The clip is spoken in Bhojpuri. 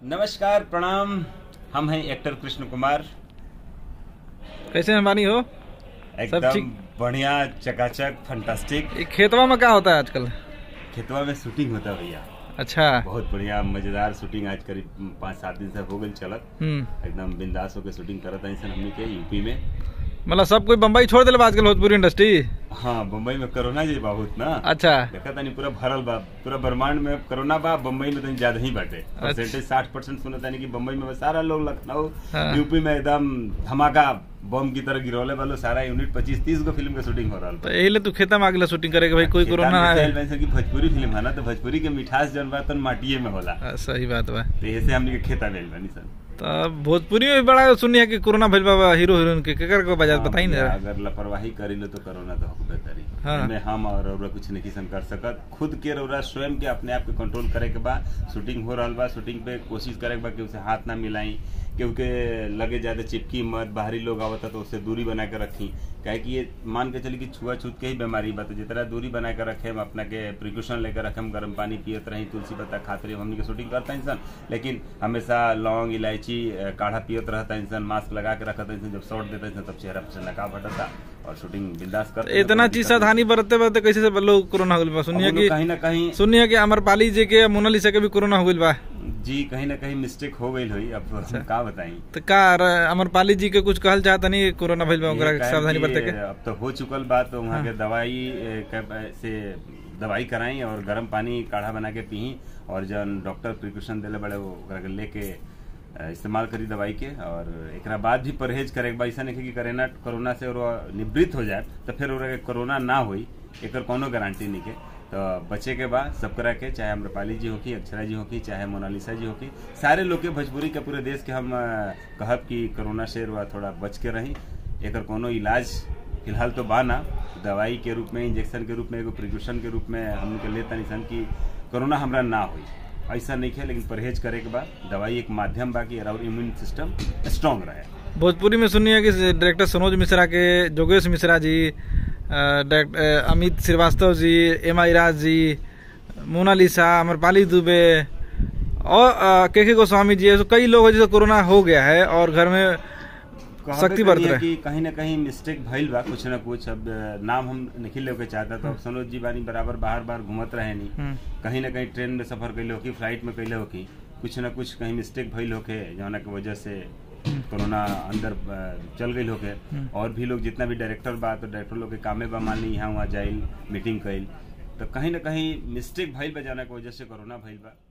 नमस्कार प्रणाम हम हैं एक्टर कृष्ण कुमार कैसे मेहरबानी हो एकदम ठीक? बढ़िया चकाचक फंटास्टिक ये खेतवा में क्या होता है आजकल खेतवा में शूटिंग होता है भैया अच्छा बहुत बढ़िया मजेदार शूटिंग आज करीब पाँच सात दिन से हो गई चलत हम्म एकदम बिंदास होकर शूटिंग करत हैं हमनी के यूपी में मतलब सब कोई बम्बई छोड़ दिले बा आजकल भोजपुरी इंडस्ट्री हाँ बम्बई में कोरोना जी बहुत ना अच्छा देखा तानी पूरा भरल बा पूरा ब्रह्मांड में कोरोना बा बम्बई में तनी ज्यादा ही बाटे परसेंटेज साठ परसेंट सुनत तानी कि बम्बई में सारा लोग लखनऊ हाँ। यूपी में एकदम धमाका बम की तरह गिरौले वालों सारा यूनिट पच्चीस तीस गो फिल्म के शूटिंग हो रहा तो यही ले तू खेता में आगे शूटिंग करे कि भाई कोई कोरोना है की भोजपुरी फिल्म है ना तो भोजपुरी के मिठास जन बा तो माटिए में होला हाँ, सही बात बा तो ऐसे हमने के खेता लेल बनी सर तो भोजपुरी में भी बड़ा सुनी है कि कोरोना भइल बा हीरो हीरोइन के केकर को बजा हाँ, बताई भैया, ना अगर लापरवाही करी लो तो कोरोना तो होबे करी हाँ। में हम और रउरा कुछ नहीं किसन कर सकत खुद के रउरा स्वयं के अपने आप के कंट्रोल करे के बा शूटिंग हो रहल बा शूटिंग पे कोशिश करे के बा कि उसे हाथ ना मिलाई क्योंकि लगे ज्यादा चिपकी मत बाहरी लोग आवता तो उससे दूरी बना के रखी काहे कि ये मान के चली कि छुआछूत के ही बीमारी बा तो जितना दूरी बना के रखे हम अपना के प्रिकॉशन लेकर रखे हम गर्म पानी पियत रही तुलसी पत्ता खाते रही हमनी के शूटिंग करता इंसान लेकिन हमेशा लौंग इलायची अ, काढ़ा पियत रहता इंसान मास्क लगा के रखता इंसान जब शॉट देता इंसान तब चेहरा पर से नकाब हटता और शूटिंग बिंदास करता इतना चीज सावधानी बरतते बरतते कैसे से लोग कोरोना हो गइल बा सुनिए कि कहीं ना कहीं सुनिए कि अमरपाली जी के मोनालिसा के भी कोरोना हो गइल बा जी कहीं ना कहीं मिस्टेक हो गई हुई अब हम का बताई तो का र- अमरपाली जी के कुछ कहल चाहता नहीं कोरोना भइल बा ओकरा ये के काहे सावधानी कि बरते के अब तो हो चुकल बात तो वहाँ के दवाई ए, के- से दवाई कराई और गर्म पानी काढ़ा बना के पी और जन डॉक्टर प्रिकॉशन दिले बड़े वो ओकरा के लेके अ, इस्तेमाल करी दवाई के और एकरा बाद भी परहेज करे के बा ऐसा नहीं कि करेना कोरोना से और निवृत्त हो जाए तो फिर ओकरा के कोरोना ना होई एकर कोनो गारंटी नहीं के तो बचे के बाद सब करा के चाहे अम्रपाली जी होकी अक्षरा जी होकी चाहे मोनालिसा जी होकी सारे लोग के भोजपुरी के पूरे देश के हम अ, कहब कि कोरोना से रुआ थोड़ा बच के रही एकर कोनो इलाज फिलहाल तो बा ना दवाई के रूप में इंजेक्शन के रूप में एगो प्रिकॉशन के रूप में हम के लेता निशान कि कोरोना हमरा ना होई ऐसा नहीं है लेकिन परहेज करे के बाद दवाई एक माध्यम बा कि और इम्यून सिस्टम स्ट्रांग रहे भोजपुरी में सुनिए कि डायरेक्टर सनोज मिश्रा के जोगेश मिश्रा जी अ, डायरेक्ट- अ, अमित श्रीवास्तव जी एम आई राज जी मोनालिसा अमरपाली दुबे और अ, के के गोस्वामी जी ऐसे कई लोग हैं जिसे कोरोना हो गया है और घर में कहबे शक्ति करी बरत है रहे कि कहीं ना कहीं मिस्टेक भइल बा कुछ ना कुछ अब अ, नाम हम नहीं लेके चाहता तो अब सनोज जी बानी बराबर बाहर बाहर घूमत रहे नहीं हम्म, कहीं ना कहीं ट्रेन में सफर कैले होकी फ्लाइट में कैले होकी कुछ ना कुछ कहीं मिस्टेक भइल होके जौना के वजह से कोरोना अंदर अ, चल गई होके हम्म। और भी लोग जितना भी डायरेक्टर बा तो डायरेक्टर लोग के कामे बा मान ली यहाँ वहाँ जाइल मीटिंग कैल तो कहीं ना कहीं मिस्टेक भइल बा जौना के वजह से कोरोना भइल बा